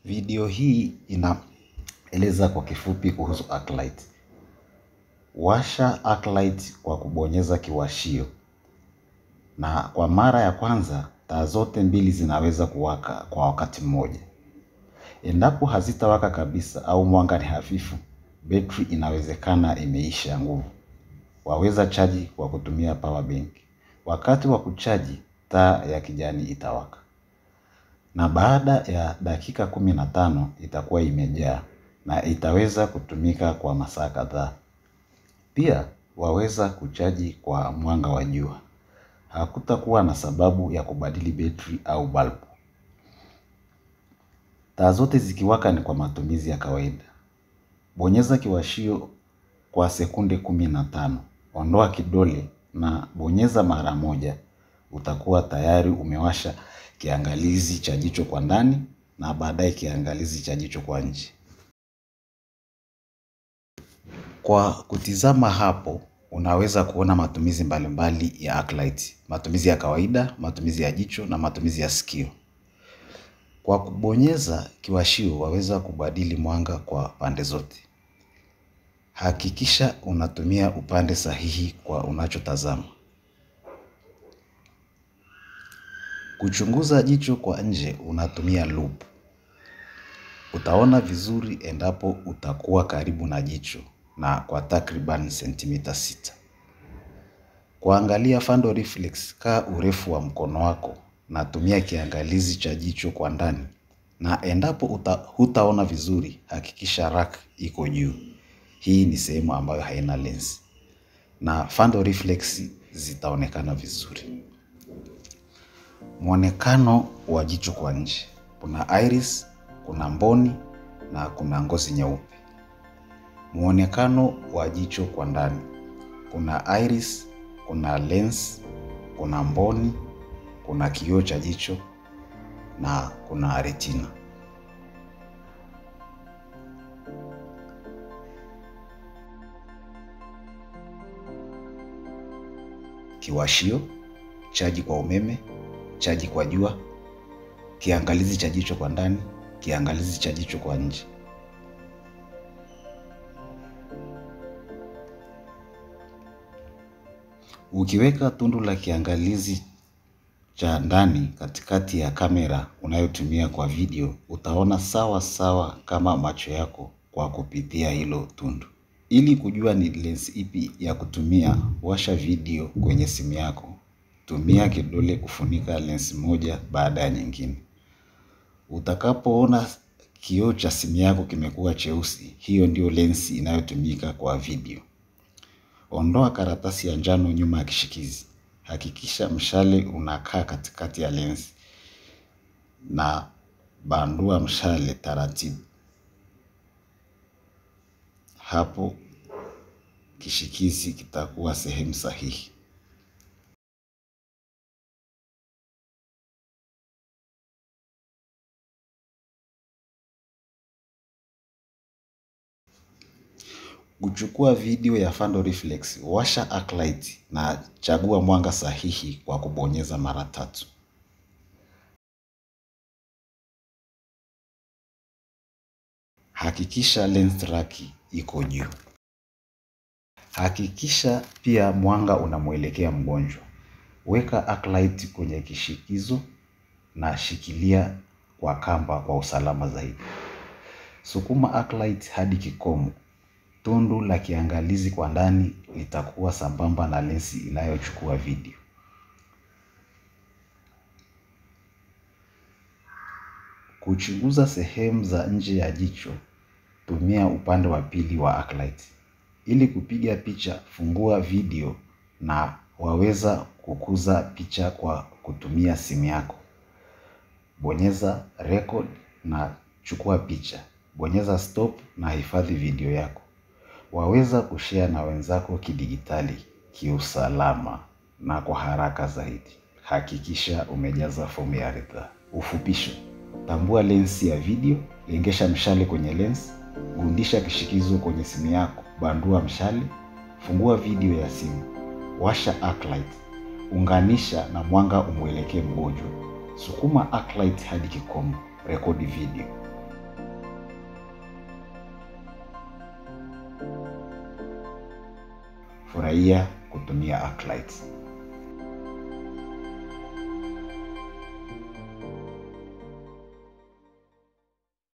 Video hii inaeleza kwa kifupi kuhusu Arclight. Washa Arclight kwa kubonyeza kiwashio, na kwa mara ya kwanza taa zote mbili zinaweza kuwaka kwa wakati mmoja. Endapo hazitawaka kabisa au mwanga ni hafifu, betri inawezekana imeisha nguvu. Waweza chaji kwa kutumia power bank. Wakati wa kuchaji, taa ya kijani itawaka, na baada ya dakika kumi na tano itakuwa imejaa na itaweza kutumika kwa masaa kadhaa. Pia waweza kuchaji kwa mwanga wa jua. Hakutakuwa na sababu ya kubadili betri au balbu. Taa zote zikiwaka ni kwa matumizi ya kawaida. Bonyeza kiwashio kwa sekunde kumi na tano. Ondoa kidole na bonyeza mara moja. Utakuwa tayari umewasha kiangalizi cha jicho kwa ndani na baadaye kiangalizi cha jicho kwa nje. Kwa kutizama hapo, unaweza kuona matumizi mbalimbali ya Arclight. Matumizi ya kawaida, matumizi ya jicho na matumizi ya sikio. Kwa kubonyeza kiwashio, waweza kubadili mwanga kwa pande zote. Hakikisha unatumia upande sahihi kwa unachotazama. Kuchunguza jicho kwa nje, unatumia loop. Utaona vizuri endapo utakuwa karibu na jicho na kwa takriban sentimita sita. Kuangalia fando reflex, kaa urefu wa mkono wako na tumia kiangalizi cha jicho kwa ndani. Na endapo hutaona vizuri, hakikisha rack iko juu. Hii ni sehemu ambayo haina lens. Na fando reflex zitaonekana vizuri. Mwonekano wa jicho kwa nje. Kuna iris, kuna mboni na kuna ngozi nyeupe. Mwonekano wa jicho kwa ndani. Kuna iris, kuna lens, kuna mboni, kuna kioo cha jicho na kuna retina. Kiwashio, chaji kwa umeme, chaji kwa jua, kiangalizi cha jicho kwa ndani, kiangalizi cha jicho kwa nje. Ukiweka tundu la kiangalizi cha ndani katikati ya kamera unayotumia kwa video, utaona sawa sawa kama macho yako kwa kupitia hilo tundu. Ili kujua ni lens ipi ya kutumia, washa video kwenye simu yako. Tumia kidole kufunika lens moja baada ya nyingine. Utakapoona kioo cha simu yako kimekuwa cheusi, hiyo ndio lensi inayotumika kwa video. Ondoa karatasi ya njano nyuma ya kishikizi. Hakikisha mshale unakaa katikati ya lensi na bandua mshale taratibu. Hapo kishikizi kitakuwa sehemu sahihi. Kuchukua video ya fando reflex, washa Arclight na chagua mwanga sahihi kwa kubonyeza mara tatu. Hakikisha lens rack iko juu. Hakikisha pia mwanga unamwelekea mgonjwa. Weka Arclight kwenye kishikizo na shikilia kwa kamba kwa usalama zaidi. Sukuma Arclight hadi kikomo. Tundu la kiangalizi kwa ndani litakuwa sambamba na lensi inayochukua video. Kuchunguza sehemu za nje ya jicho, tumia upande wa pili wa Arclight. Ili kupiga picha, fungua video na waweza kukuza picha kwa kutumia simu yako. Bonyeza record na chukua picha. Bonyeza stop na hifadhi video yako. Waweza kushare na wenzako kidigitali, kiusalama na kwa haraka zaidi. Hakikisha umejaza fomu ya ridhaa. Ufupisho. Tambua lensi ya video, lengesha mshale kwenye lens, gundisha kishikizo kwenye simu yako, bandua mshale, fungua video ya simu, washa Arclight, unganisha na mwanga umwelekee mgonjwa. Sukuma Arclight hadi kikomo, rekodi video. furahia kutumia Arclight.